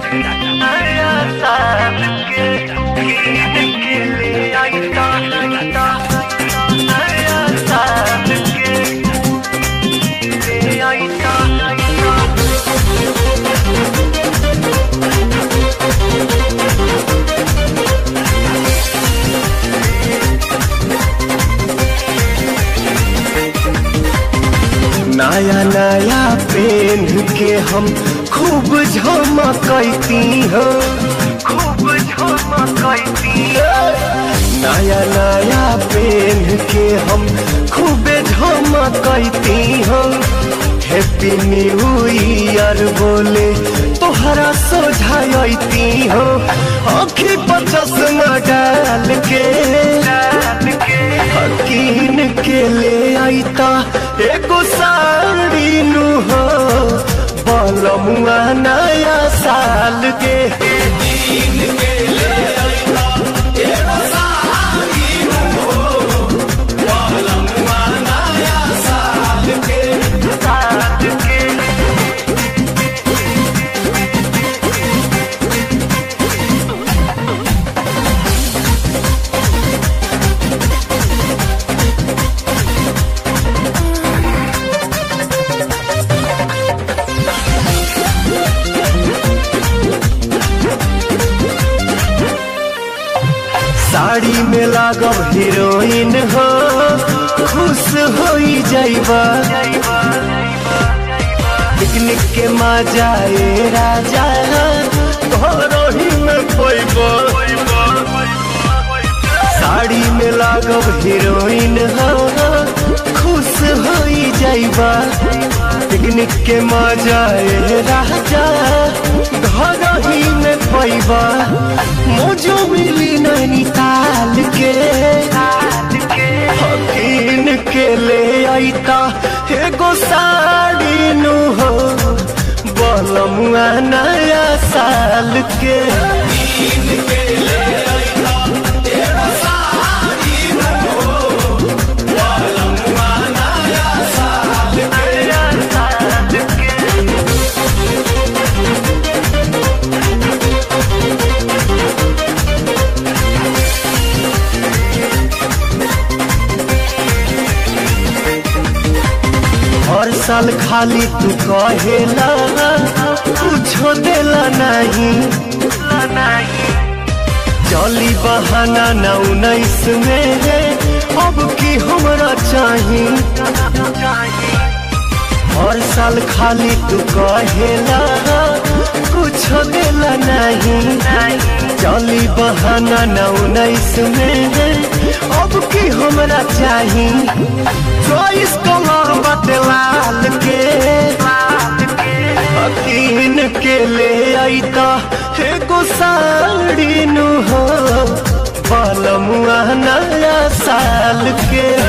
नया साल के कीन के ले आईता नया साल के ले आईता नया नया पेन के हम खूब झमकती हो खूब झमकती नया नया पेन के हम खूब झमकती हो हैप्पी न्यू ईयर बोले तोहरा सोझाती हो आँखी पर चश्मा डाल के डाल के हकीन के ले आईता एगो साड़ी नु हो बलमुआ नया साल के साल के साड़ी में लागब हीरोइन हो खुश हो जाइबा पिकनिक के मजा ए राजा घरोही में पैबा साड़ी में लागब हीरोइन हो खुश हो जाइबा पिकनिक के मजा ए राजा घर ही में पैबा मोजो मिली नैनीताल के हकीन के ले आईता एगो साड़ी नु हो बलमुआ नया साल के नया साल के हर साल खाली तू कहेला कुछो देला नहीं चली बहाना न उन्नीस में है अब की हमरा चाही हर साल खाली तू कहेला कुछो देला नहीं चली बहाना न उन्नीस में है अब की हमरा चाही चॉइस कलर बाटे लाल के हकीन के ले आईता एगो साड़ी नु हो बलमुआ नया साल के